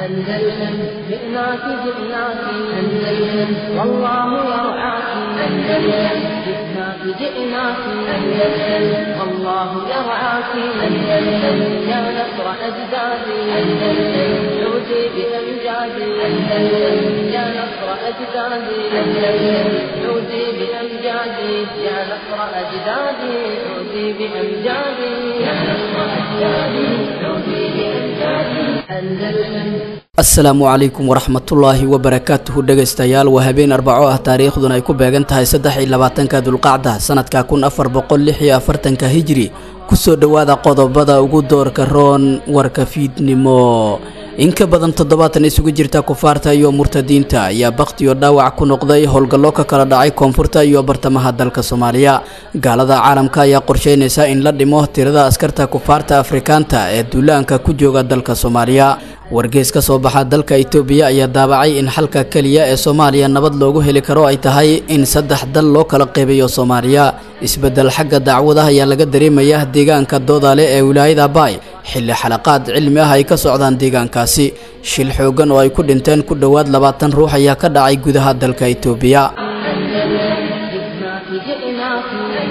أندلسن جئناك جئناك أندلسن والله يرعاك أندلسن جئناك جئناك أندلسن والله يرعاك أندلسن يا نصر أجدادي أندلسن عودي بأمجادي أندلسن يا نصر أجدادي أندلسن عودي بأمجادي يا نصر أجدادي عودي بأمجادي يا نصر أجدادي عودي بأمجادي أندلسن asalaamu calaykum waraxmatullaahi wabarakaatuhu dhegaystayaal waa habeen arbaco ah taariikhduna ay ku beegan tahay saddex iyo labaatanka dulqacda sanadka kun afar boqol lix iyo afartanka hijri kusoo dhowaada qodobada ugu doorka roon warka fiidnimo in ka badan toddobaatan isugu jirta kufaarta iyo murtadiinta ayaa bakhtiyo dhaawac ku noqday howlgallo ka kala dhacay koonfurta iyo bartamaha dalka soomaaliya gaalada caalamka ayaa qorsheynaysa in la dhimo tirada askarta kufaarta afrikaanta ee duulaanka ku jooga dalka soomaaliya wargeys ka soo baxa dalka itoobiya ayaa daabacay in xalka keliya ee soomaaliya nabad loogu heli karo ay tahay in saddex dal loo kala qeybayo soomaaliya isbeddel xagga dacwadaha ayaa laga dareemaya deegaanka doodale ee wilaayada baay xilli xalaqaad cilmi ah ay ka socdaan deegaankaasi shil xooggan oo ay ku dhinteen ku dhowaad labaatan ruux ayaa ka dhacay gudaha dalka itoobiya جئناك جئناك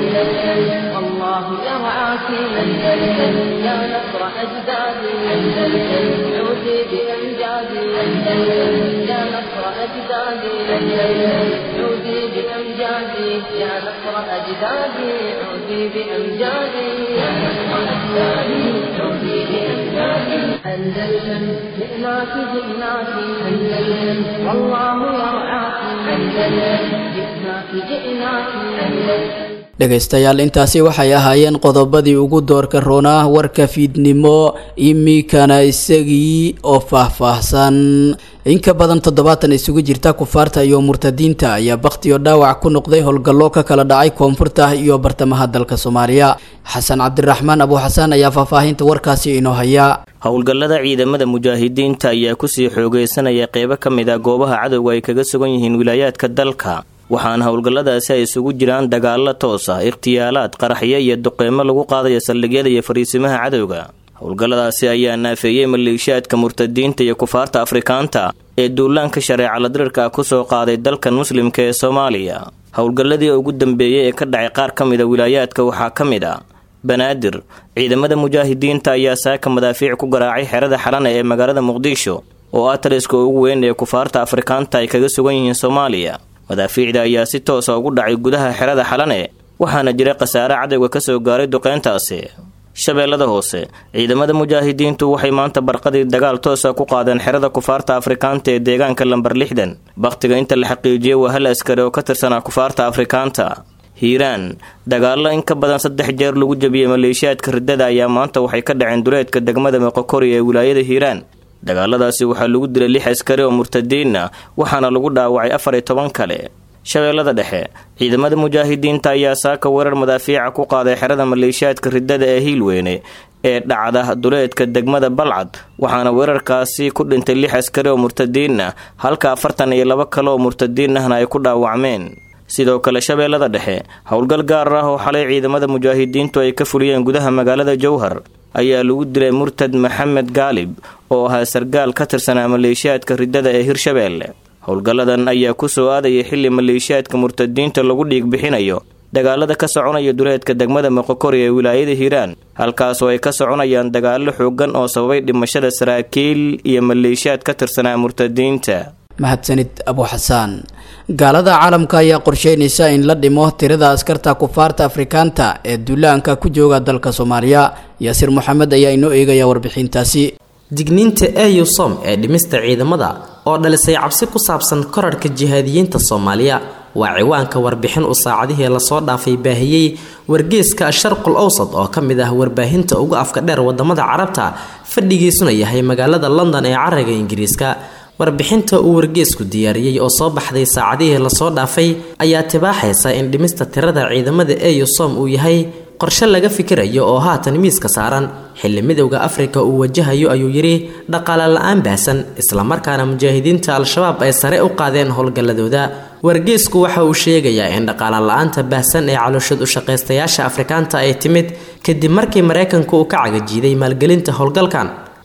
أندلسن والله يرعاك أندلسن يا نصر أجدادي أندلسن عودي بأمجادي أندلسن يا نصر أجدادي أندلسن عودي بأمجادي يا نصر أجدادي عودي بأمجادي يا نصر أجدادي عودي بأمجادي أندلسن جئناك جئناك أندلسن والله يرعاك أندلسن جئناك جئناك أندلسن dhegaystayaal intaasi waxay ahaayeen qodobadii ugu doorka roonaa warka fiidnimo imikana isagii oo faahfaahsan in ka badan toddobaatan isugu jirta kufaarta iyo murtadiinta ayaa bakhtiyo dhaawac ku noqday howlgallo ka kala dhacay koonfurta iyo bartamaha dalka soomaaliya xasan cabdiraxmaan abuuxasaan ayaa faahfaahinta warkaasi inoo haya howlgallada ciidamada mujaahidiinta ayaa kusii xoogeysanaya qeybo ka mid a goobaha cadowga ay kaga sugan yihiin wilaayaadka dalka waxaana howlgalladaasi ay isugu jiraan dagaallo toos ah ikhtiyaalaad qaraxyo iyo duqeymo lagu qaadaya saldhigyada iyo fariisimaha cadowga howlgalladaasi ayaa naafeeyey maleeshiyaadka murtadiinta iyo kufaarta afrikaanta ee duulaanka shareecala dirirka ah kusoo qaaday dalkan muslimka ee soomaaliya howlgalladii ugu dambeeyey ee ka dhacay qaar ka mida wilaayaadka waxaa ka mid a banaadir ciidamada mujaahidiinta ayaa saaka madaafiic ku garaacay xerada xalana ee magaalada muqdisho oo ah taliska ugu weyn ee kufaarta afrikaanta ay kaga sugan yihiin soomaaliya madaafiicda ayaa si toosa ugu dhacay gudaha xerada xalane waxaana jira khasaare cadowga ka soo gaaray duqeyntaasi shabeellada hoose ciidamada mujaahidiintu waxay maanta barqadii dagaal toosa ku qaadeen xerada kufaarta afrikaanta ee deegaanka lambar lixdan bakhtiga inta la xaqiijiyey waa hal askari oo ka tirsanaa kufaarta afrikaanta hiiraan dagaallo in ka badan saddex jeer lagu jabiyey maleeshiyaadka riddada ayaa maanta waxay ka dhaceen duleedka degmada meqokori ee wilaayada hiiraan dagaaladaasi waxaa lagu dilay lix askari oo murtadiin ah waxaana lagu dhaawacay afar iyo toban kale shabeellada dhexe ciidamada mujaahidiinta ayaa saaka weerar madaafiica ku qaaday xerada maleeshiyaadka riddada ee hiilweyne ee dhacda duleedka degmada balcad waxaana weerarkaasi ku dhintay lix askari oo murtadiin ah halka afartan iyo labo kale oo murtadiin ahna ay ku dhaawacmeen sidoo kale shabeellada dhexe howlgal gaar ah oo xalay ciidamada mujaahidiintu ay ka fuliyeen gudaha magaalada jowhar ayaa lagu dilay murtad maxamed gaalib oo ahaa sargaal ka tirsanaa maleeshiyaadka riddada ee hirshabeelle howlgalladan ayaa ku soo aadayay xilli maleeshiyaadka murtadiinta lagu dhiig bixinayo dagaalada ka soconaya duleedka degmada moqokori ee wilaayada hiiraan halkaasoo ay ka soconayaan dagaallo xoogan oo sababay dhimashada saraakiil iyo maleeshiyaad ka tirsanaa murtadiinta mahadsanid abuuxasaan gaalada caalamka ayaa qorsheynaysa in la dhimo tirada askarta kufaarta afrikaanta ee duulaanka ku jooga dalka soomaaliya yaasiir moxamed ayaa inoo eegaya warbixintaasi digniinta eusom ee dhimista ciidamada oo dhalisay cabsi ku saabsan korarhka jihaadiyiinta soomaaliya waa ciwaanka warbixin uu saacadihii lasoo dhaafay baahiyey wargeeska sharqul awsad oo ka mid ah warbaahinta ugu afka dheer wadamada carabta fadhigiisuna yahay magaalada london ee caraga ingiriiska warbixinta uu wargeesku diyaariyey oo soo baxday saacadihii lasoo dhaafay ayaa tibaaxaysa in dhimista tirada ciidamada eusom uu yahay qorshe laga fikirayo oo haatan miiska saaran xilli midowda afrika uu wajahayo ayuu yidhi dhaqaale la-aan baahsan islamarkaana mujaahidiinta al-shabaab ay sare u qaadeen howlgalladooda wargeesku waxa uu sheegayaa in dhaqaale la-aanta baahsan ee calooshad u shaqaystayaasha afrikaanta ay timid kadib markii maraykanku uu ka cagajiiday maalgelinta howlgalkan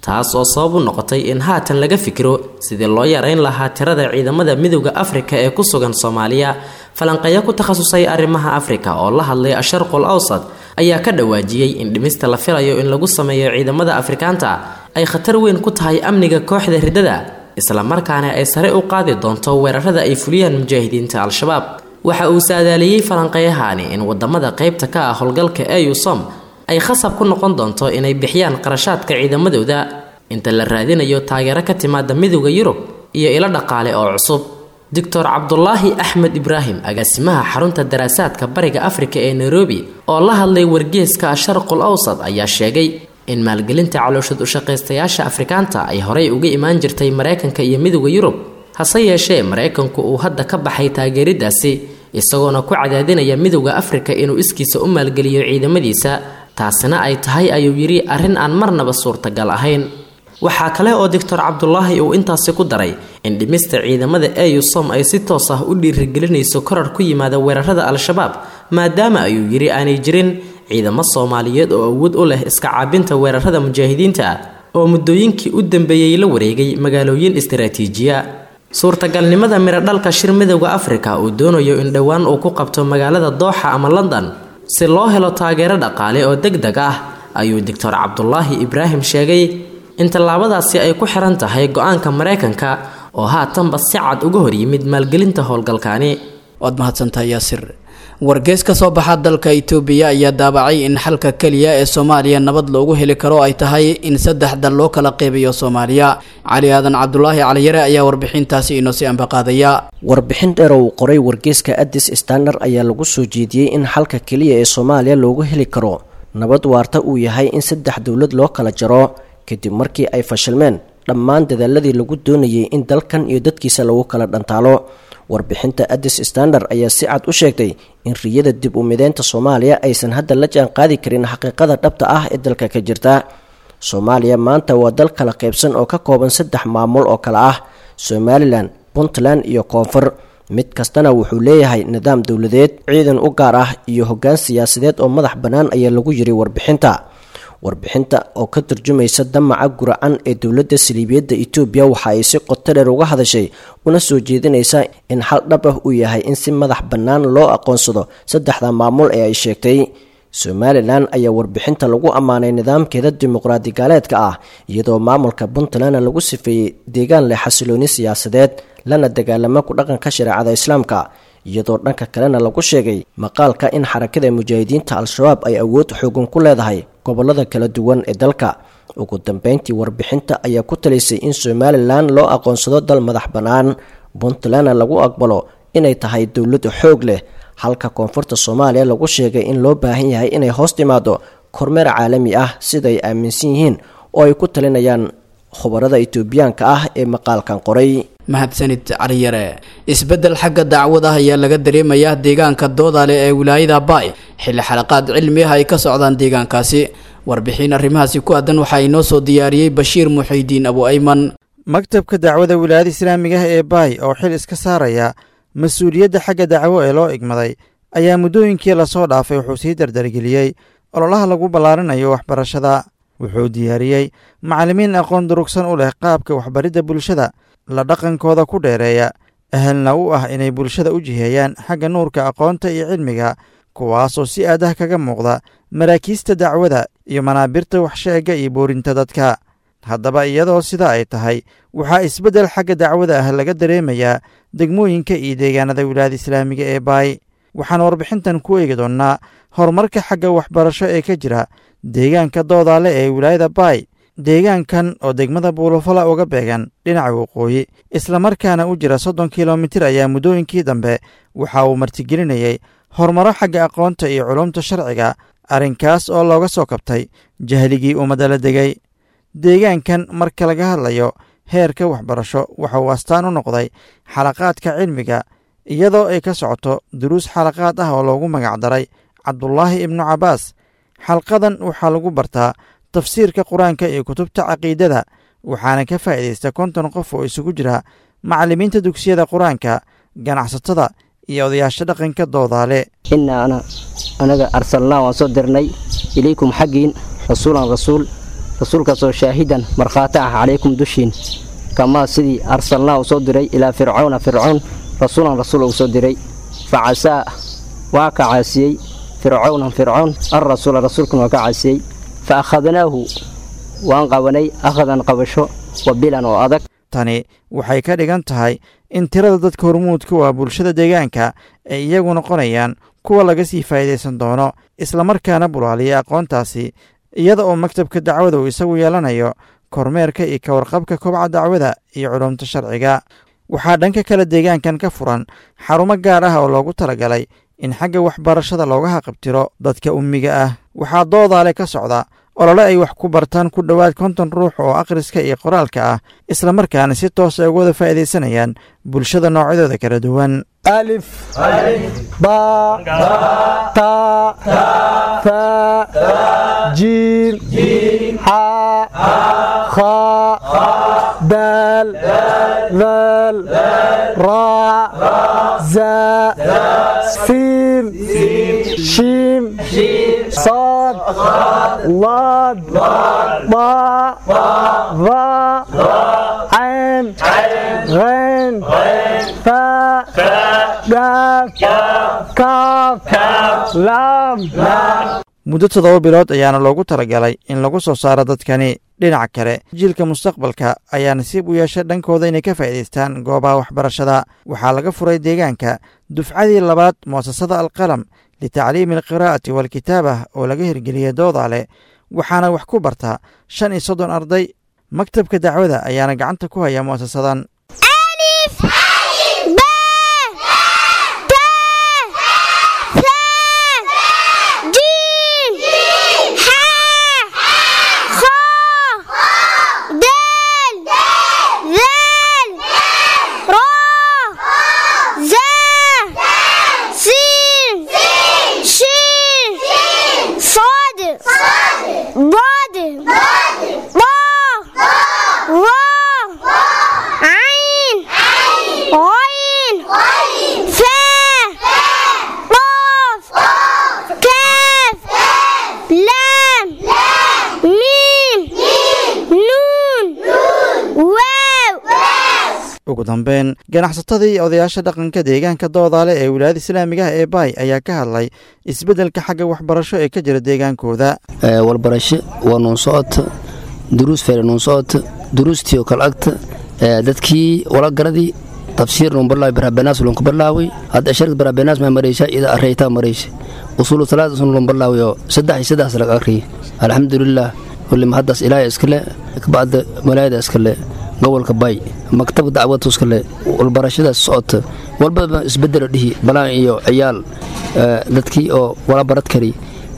taas oo sabab u noqotay in haatan laga fikiro sidii loo yareyn lahaa tirada ciidamada midowda afrika ee ku sugan soomaaliya falanqeeyo ku takhasusay arrimaha afrika oo la hadlay asharqul awsad ayaa ka dhawaajiyey in dhimista la filayo in lagu sameeyo ciidamada afrikaanta ay khatar weyn ku tahay amniga kooxda riddada islamarkaana ay sare u qaadi doonto weerarada ay fuliyaan mujaahidiinta al-shabaab waxa uu saadaaliyey falanqeeyahani in wadamada qeybta ka ah howlgalka eusom ay khasab ku noqon doonto inay bixiyaan qarashaadka ciidamadooda inta la raadinayo taageero ka timaada midowda yurub iyo ilo dhaqaale oo cusub doctor cabdulaahi axmed ibraahim agaasimaha xarunta daraasaadka bariga afrika ee nairobi oo la hadlay wargeeska sharqul awsad ayaa sheegay in maalgelinta calooshad ushaqaystayaasha afrikaanta ay horey uga imaan jirtay mareykanka iyo midowda yurub hase yeeshee mareykanku uu hadda ka baxay taageeridaasi isagoona ku cadaadinaya midowda afrika inuu iskiisa u maalgeliyo ciidamadiisa taasina ay tahay ayuu yidhi arrin aan marnaba suurtagal ahayn waxaa kale oo doctor cabdulaahi uu intaasi ku daray in dhimista ciidamada eusom ay si toos ah u dhiirigelinayso korar ku yimaada weerarada al-shabaab maadaama ayuu yidhi aanay jirin ciidamo soomaaliyeed oo awood u leh iska caabinta weerarada mujaahidiinta ah oo muddooyinkii u dambeeyey la wareegay magaalooyin istaraatiijiya suurtagalnimada miradhalka shir midowda afrika uu doonayo in dhowaan uu ku qabto magaalada dooxa ama london si loo helo taageero dhaqaale oo deg deg ah ayuu doctor cabdulaahi ibraahim sheegay in tallaabadaasi ay ku xiran tahay go-aanka mareykanka oo haatanba si cad uga hor yimid maalgelinta howlgalkaani waad mahadsantahay yaasir wargees ka soo baxa dalka itoobiya ayaa daabacay in xalka keliya ee soomaaliya nabad loogu heli karo ay tahay in saddex dal loo kala qeybiyo soomaaliya cali aadan cabdulaahi caliyare ayaa warbixintaasi inoo sii ambaqaadaya warbixin dheer oo uu qoray wargeeska addis standard ayaa lagu soo jeediyey in xalka keliya ee soomaaliya loogu heli karo nabad waarta uu yahay in saddex dowlad loo kala jaro kadib markii ay fashilmeen dhammaan dadaaladii lagu doonayay in dalkan iyo dadkiisa lagu kala dhantaalo warbixinta addis standard ayaa si cad u sheegtay in riyada dib u mideynta soomaaliya aysan hadda la jaan qaadi karin xaqiiqada dhabta ah ee dalka ka jirta soomaaliya maanta waa dal kala qaybsan oo ka kooban saddex maamul oo kale ah somalilan puntland iyo koonfur mid kastana wuxuu leeyahay nidaam dowladeed ciidan u gaar ah iyo hoggaan siyaasadeed oo madax bannaan ayaa lagu yiri warbixinta warbixinta oo ka turjumaysa damaca guracan ee dowladda saliibiyadda etoobiya waxa ay si qoto dheer uga hadashay una soo jeedinaysa in xal dhab ah uu yahay in si madax bannaan loo aqoonsado saddexda maamul ee ay sheegtay somalilan ayaa warbixinta lagu ammaanay nidaamkeeda dimuqraadi gaaleedka ah iyadoo maamulka puntlandna lagu sifeeyey deegaan leh xasilooni siyaasadeed lana dagaalamo ku dhaqanka shareecada islaamka iyadoo dhanka kalena lagu sheegay maqaalka in xarakada mujaahidiinta al-shabaab ay awood xoogan ku leedahay gobolada kala duwan ee dalka ugu dambeyntii warbixinta ayaa ku talisay in somalilan loo aqoonsado dal madax bannaan puntlandna lagu aqbalo inay tahay dowlad xoog leh halka koonfurta soomaaliya lagu sheegay in loo baahan yahay inay hoos timaado kormeer caalami ah siday aaminsan yihiin oo ay ku talinayaan khubarada itoobiyaanka ah ee maqaalkan qoray mahadsanid caliyare isbeddel xagga dacwad ah ayaa laga dareemayaa deegaanka doodale ee wilaayada baay xilli xalaqaad cilmi ah ay ka socdaan deegaankaasi warbixin arrimahaasi ku aadan waxaa inoo soo diyaariyey bashiir muxiidiin abu ayman maktabka dacwada wilaayada islaamiga ah ee baay oo xil iska saaraya mas-uuliyadda xagga dacwo ee loo igmaday ayaa muddooyinkii lasoo dhaafay wuxuu sii dardargeliyey ololaha lagu ballaarinayo waxbarashada wuxuu diyaariyey macallimiin aqoon durugsan u leh qaabka waxbaridda bulshada la dhaqankooda ku dheereeya ahalna u ah inay bulshada u jiheeyaan xagga nuurka aqoonta iyo cilmiga kuwaasoo si aadah kaga muuqda maraakiista dacwada iyo manaabirta waxsheegga iyo boorinta dadka haddaba iyadoo sidaa ay tahay waxaa isbeddel xagga dacwada ah laga dareemayaa degmooyinka iyo deegaanada wilaayada islaamiga ee baay waxaan warbixintan ku eegi doonnaa horumarka xagga waxbarasho ee ka jira deegaanka doodaale ee wilaayada baay deegaankan oo degmada buulafala uga beegan dhinaca waqooyi islamarkaana u jira soddon kilomitir ayaa muddooyinkii dambe waxa uu martigelinayey horumaro xagga aqoonta iyo culumta sharciga arrinkaas oo looga soo kabtay jahligii ummadda la degay deegaankan marka laga hadlayo heerka waxbarasho waxa uu astaan u noqday xalaqaadka cilmiga iyadoo ay ka socoto duruus xalaqaad ah oo loogu magacdaray cabdulaahi ibnu cabbaas xalqadan waxaa lagu bartaa tafsiirka qur-aanka iyo kutubta caqiidada waxaana ka faa'iidaysta konton qof oo isugu jira macallimiinta dugsiyada qur-aanka ganacsatada iyo odayaasha dhaqanka doodaale innaa ana anaga arsalnaa waan soo dirnay ilaykum xaggiin rasuulan rasuul rasuulkaasoo shaahidan markhaati ah calaykum dushiin kamaa sidii arsalnaa uu soo diray ilaa fircawna fircown rasuulan rasuul uu soo diray fa casaa waa ka caasiyey fircawnan fircown alrasuula rasuulkuna waa ka caasiyey fa akhadnaahu waan qabanay akhadan qabasho wabilan oo adag tani waxay ka dhigan tahay in tirada dadka hormuudka waa bulshada deegaanka ay iyagu noqonayaan kuwa laga sii faa'iidaysan doono islamarkaana bulaaliya aqoontaasi iyada oo maktabka dacwada uu isagu yeelanayo kormeerka iyo ka warqabka kobca dacwada iyo culumta sharciga waxaa dhanka kale deegaankan ka furan xarumo gaar ah oo loogu talagalay in xagga waxbarashada looga haqabtiro dadka ummiga ah waxaa doodaale ka socda olole ay wax ku bartaan ku dhowaad konton ruux oo akhriska iyo qoraalka ah islamarkaana si toos ay uga wada faa'iidaysanayaan bulshada noocyadooda kala duwan ألف باء تاء ثاء جيم حاء خاء دال ذال راء زاء سين شيم صاد ضاد ضاء ظاء عين غين فاء قاف كاف لام muddo toddoba bilood ayaana loogu talagalay in lagu soo saaro dadkani dhinaca kale jiilka mustaqbalka ayaa nasiib u yeesha dhankooda inay ka faa'iidaystaan goobaha waxbarashada waxaa laga furay deegaanka dufcadii labaad mu'asasada alqalam litacliimi alqiraa'ati waalkitaabah oo laga hirgeliyey doodaale waxaana wax ku barta shan iyo soddon arday maktabka dacwada ayaana gacanta ku haya mu'asasadan ugu dambeyn ganacsatadii iyo odayaasha dhaqanka deegaanka doodaale ee wilaayada islaamiga ah ee baay ayaa ka hadlay isbeddelka xagga waxbarasho ee ka jira deegaankooda walbarasho waa nuun socota duruus fere nuun socota duruustii oo kale agta dadkii walagaradii tafsiir nuun barlaaway baraabanaas lunka barlaaway hadda sharad baraabanaas maa maraysa ida areytaa maraysa usuulu talaada sun lun barlaaway oo saddex iyo saddex laga akriyay alxamdulilah wallima haddaas ilaahay iskale kabacda malaayada iskale gobolka bay maktab dacwadtuskale walbarashadaas socota walbaba isbedelo dhihi balaan iyo ciyaal dadkii oo wala barad kari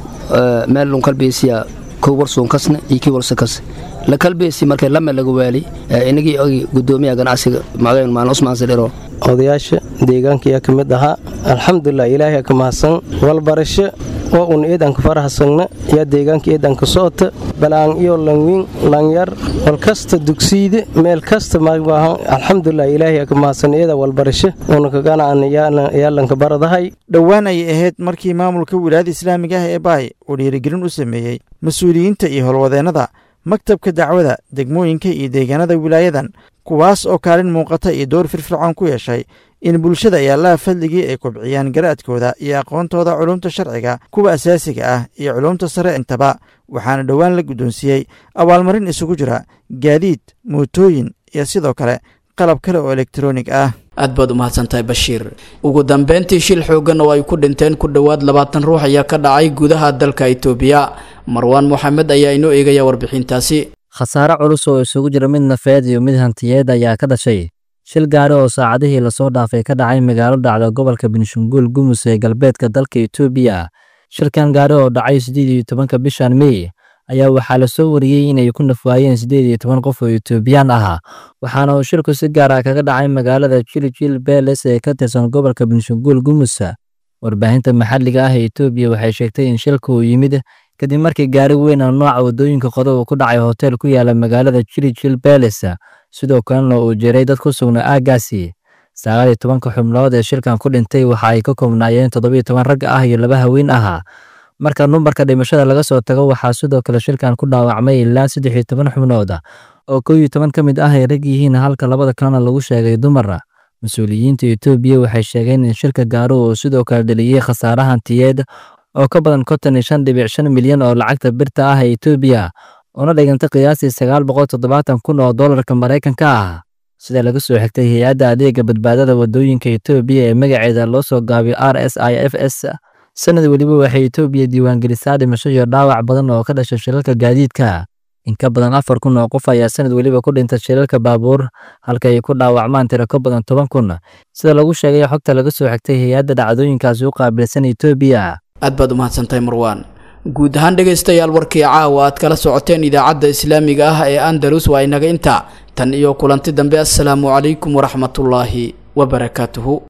meel lun kalbeysiya kow warsuun kasna iyo kii warsa kas la kalbeysi markay lame laga waali inagii ogi gudoomiyaha ganacsiga magayn maalin usmaan sadhiro odayaasha deegaanka ayaa ka mid ahaa alxamdulilah ilaahay ka mahadsan walbarasho oo un eedanka farahasagna yaa deegaanka eedanka socota balaan iyo langwiin langyar walkasta dugsiide meel kasta maahan alxamdulilah ilaahay ka mahadsan eeda walbarasho una kaganaan yaalanka baradahay dhowaan ayay ahayd markii maamulka wilaayada islaamiga ah ee baay uu dhiirigelin u sameeyey mas-uuliyiinta iyo howlwadeennada maktabka dacwada degmooyinka iyo deegaanada wilaayadan kuwaas oo kaalin muuqata iyo door firfircoon ku yeeshay in bulshada ay allaha fadligii ay kobciyaan garaadkooda iyo aqoontooda culumta sharciga kuwa asaasiga ah iyo culumta sare intaba waxaana dhowaan la guddoonsiiyey abaalmarin isugu jira gaadiid mootooyin iyo sidoo kale qalab kale oo elektaroonig ah aad baad u mahadsantahay bashiir ugu dambeyntii shil xooggan oo ay ku dhinteen ku dhowaad labaatan ruux ayaa ka dhacay gudaha dalka itoobiya marwaan moxamed ayaa inoo eegaya warbixintaasi khasaare culus oo isugu jira mid nafeed iyo mid hantiyeed ayaa ka dhashay shil gaari oo saacadihii lasoo dhaafay ka dhacay magaalo dhacda gobolka benshanguul gumus ee galbeedka dalka itoobiya shilkan gaari oo dhacay siddeed iyo tobanka bishan mey ayaa waxaa lasoo wariyey inay ku nafwaayeen siddeed iyo toban qof oo itoobiyaan ahaa waxaana uu shilku si gaar ah kaga dhacay magaalada jiljil beles ee ka tirsan gobolka benshanguul gumusa warbaahinta maxalliga ah ee itoobiya waxay sheegtay in shilka uu yimid kadib markii gaari weyn oo nooca waddooyinka qodo uu ku dhacay hotel ku yaala magaalada jiljil beles sidoo kalena uu jiray dad ku sugnaa aaggaasi sagaal iyo tobanka xubnood ee shilkan ku dhintay waxa ay ka koobnaayeen toddobiyo toban rag ah iyo laba haween ahaa marka numbarka dhimashada laga soo tago waxaa sidoo kale shilkan ku dhaawacmay ilaa saddex iyo toban xubnood oo kow iyo toban ka mid ah ay rag yihiin halka labada kalena lagu sheegay dumar mas-uuliyiinta etoobiya waxay sheegeen in shilka gaaro uu sidoo kale dheliyey khasaare hantiyeed oo ka badan konton iyo shan dhibic shan milyan oo lacagta birta ah ee etoobiya una dhigantay qiyaastii sagaal boqol toddobaatan kun oo doolarka maraykanka ah sida laga soo xigtay hay-adda adeega badbaadada wadooyinka etoobiya ee magaceeda loo soo gaabiyo r s i f s sanad weliba waxay etoobiya diiwaangelisaa dhimasho iyo dhaawac badan oo ka dhashay shilalka gaadiidka in ka badan afar kun oo qof ayaa sanad weliba ku dhintay shilalka baabuur halka ay ku dhaawacmaan tiro ka badan toban kun sida lagu sheegay xogta laga soo xigtay hay-adda dhacdooyinkaasi u qaabilsan etoobiya aad baad umahadsantahay marwaan guud ahaan dhegaystayaal warkii caawa aad kala socoteen idaacadda islaamiga ah ee andalus waa inaga inta tan iyo kulanti dambe assalaamu calaykum waraxmatullaahi wabarakaatuhu